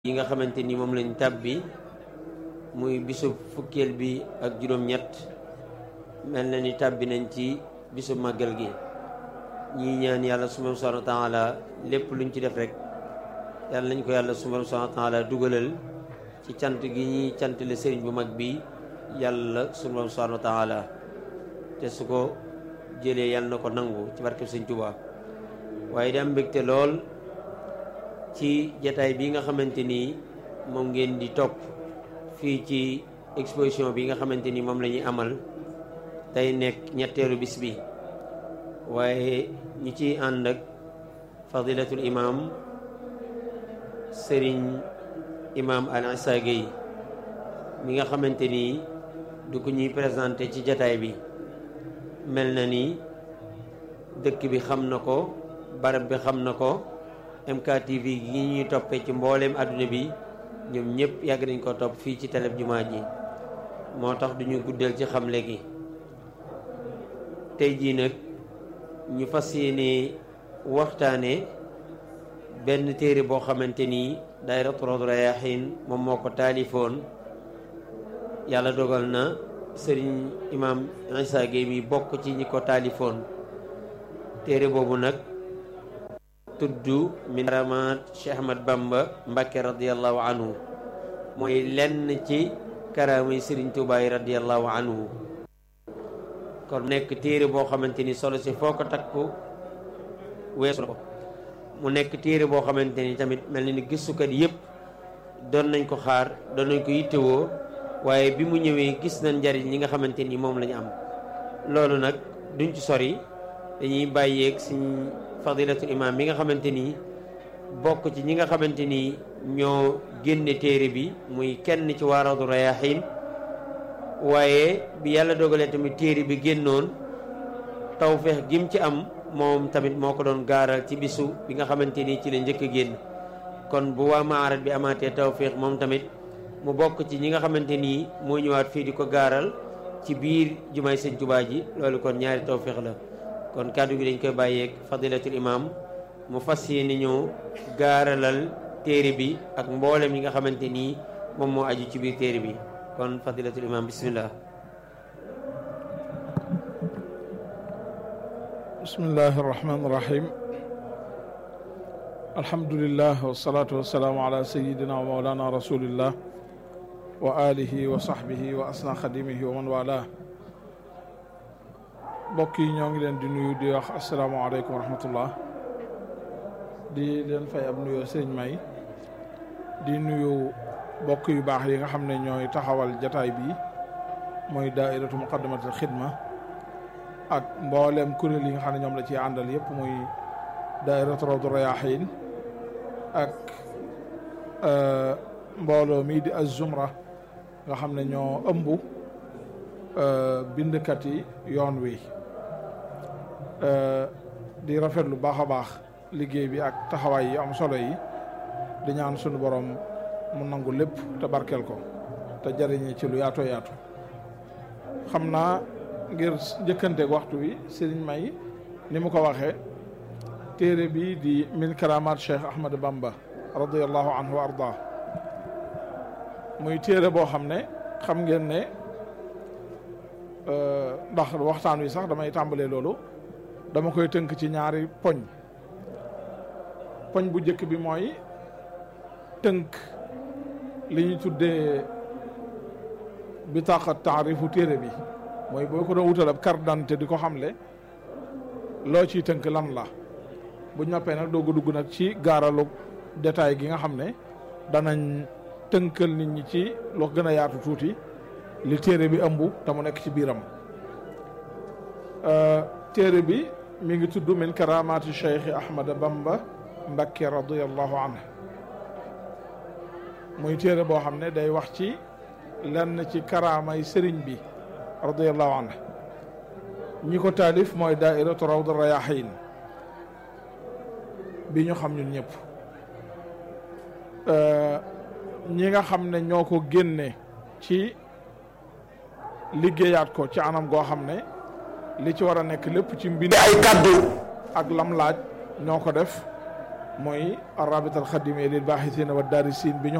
yi nga xamante ni moom lañ tàbbi muy bisub fukkeel bi ak juróom-ñett mel na ni tàbbi nañ ci bisub màggal gi ñii ñaan yàlla subhaanahu wa taala lépp luñ ci def rek yàlla nañ ko yàlla subhaanahu wa taala dugalal ci cant gi ñuy cant le sëriñ bu mag bi yàlla subhaanahu wa taala te su ko jëlee yàlla na ko nangu ci barkeb sëñ Tuubaa waaye di am mbégte lool ci jataay bi nga xamante ni moom ngeen di topp fii ci exposition bi nga xamante ni moom la ñuy amal tey nekk ñetteelu bis bi waaye ñu ciy ànd ak fadilatul imam sëriñ imam al Issa Gueye mi nga xamante ni du ko ñuy présenté ci jataay bi mel na ni dëkk bi xam na ko barab bi xam na ko MKTV gi ñuy toppee ci mbooleem àdduna bi ñoom ñëpp yàgg nañ ko topp fii ci télé jumaa ji moo tax duñu guddal ci xamle gi tey jii nag ñu fas yéene waxtaane benn téere boo xamante ni daayiratu Rawdu Rayaahiin moom moo ko taalifoon yàlla dogal na sëriñ imam Issa Gueye mi bokk ci ñi ko taalifoon téere boobu nag tudd min karamaat Cheikh Ahmad Bamba Mbàkke radiallahu anhu mooy lenn ci karaama yi Sëriñ Tuubaa yi radiallahu anhu kon nekk téere boo xamante ni solo si foo ko takku weesu ko mu nekk téere boo xamante ni tamit mel na ni gisukat yépp doon nañ ko xaar doon nañ ko yittewoo waaye bi mu ñëwee gis nañ njariñ li nga xamante ni moom la ñu am loolu nag duñ ci sori dañuy bàyyeeg suñ fadilatul imam bi nga xamante ni bokk ci ñi nga xamante ni ñoo génne téere bi muy kenn ci waa Rawdu Rayaahiin waaye bi yàlla dogalee tamit téere bi génnoon tawfeex gim ci am moom tamit moo ko doon gaaral ci bisu bi nga xamante ni ci la njëkk a génn kon bu waa maarat bi amaatee tawfeex moom tamit mu bokk ci ñi nga xamante ni moo ñëwaat fii di ko gaaral ci biir jumaay sëñ Tuubaa ji loolu kon ñaari tawfeex la kon kàddu gi dañ koy bàyyeeg fadilatul imam mu fas yéene ñëw gaaralal téere bi ak mboolem yi nga xamante nii moom moo aju ci biir téere bi kon fadilatul imam bismillah bismillahi arrahmani irrahim alhamdulillah wasalaatu wasalaamu ala sayidina wa maulana rasulillah wa alihi wa sahbihi wa asna xadimihi wa man wala mbokk yi ñoo ngi leen di nuyu di wax asalaamaaleykum wa rahmatullah di leen fay ab nuyoo sëñ may di nuyu mbokk yu baax yi nga xam ne ñooy taxawal jataay bi mooy daairatu muqaddamatul xidma ak mboolem kuréel yi nga xam ne ñoom la ciy àndal yëpp muy daairatu rawdu rayaahiin ak mbooloo mii di az-zumra nga xam ne ñoo ëmb bindkat yi yoon wi di rafet lu baax a baax liggéey bi ak taxawaay yi am solo yi di ñaan sunu borom mu nangu lépp te barkeel ko te jariñi ci lu yaatoo yaatu xam naa ngir njëkkanteeg waxtu wi sëriñ may ni mu ko waxee téere bi di min karamat Cheikh Ahmad Bamba radiallahu anhu wa ardah muy téere boo xam ne xam ngeen ne ndax waxtaan wi sax damay tàmbalee loolu dama koy tënk ci ñaari poñ poñ bu njëkk bi mooy tënk li ñu tuddee bitaaqa taarifu téere bi mooy boo ko doon wutal ab carte d'identité di ko xamle loo ciy tënk lan la bu ñoppee nag doog a dugg nag ci gaaralu détail gi nga xam ne danañ tënkal nit ñi ci loo gën a yaatu tuuti li téere bi ëmb te mu nekk ci biiram téere bi mi ngi tudd min karamaati cheikh ahmad bamba mbakke radiallahu anhu muy téere boo xam ne day wax ci lenn ci karaamay sëriñ bi radiallahu anhu ñi ko taalif mooy daairatu rawdu rayaahiin bi ñu xam ñun ñëpp ñi nga xam ne ñoo ko génne ci liggéeyaat ko ci anam goo xam ne li ci war a nekk lépp ci mbind ay kaddu ak lam laaj ñoo ko def mooy arabita alxadimia lil baaxisina wa daarisiin bi ñu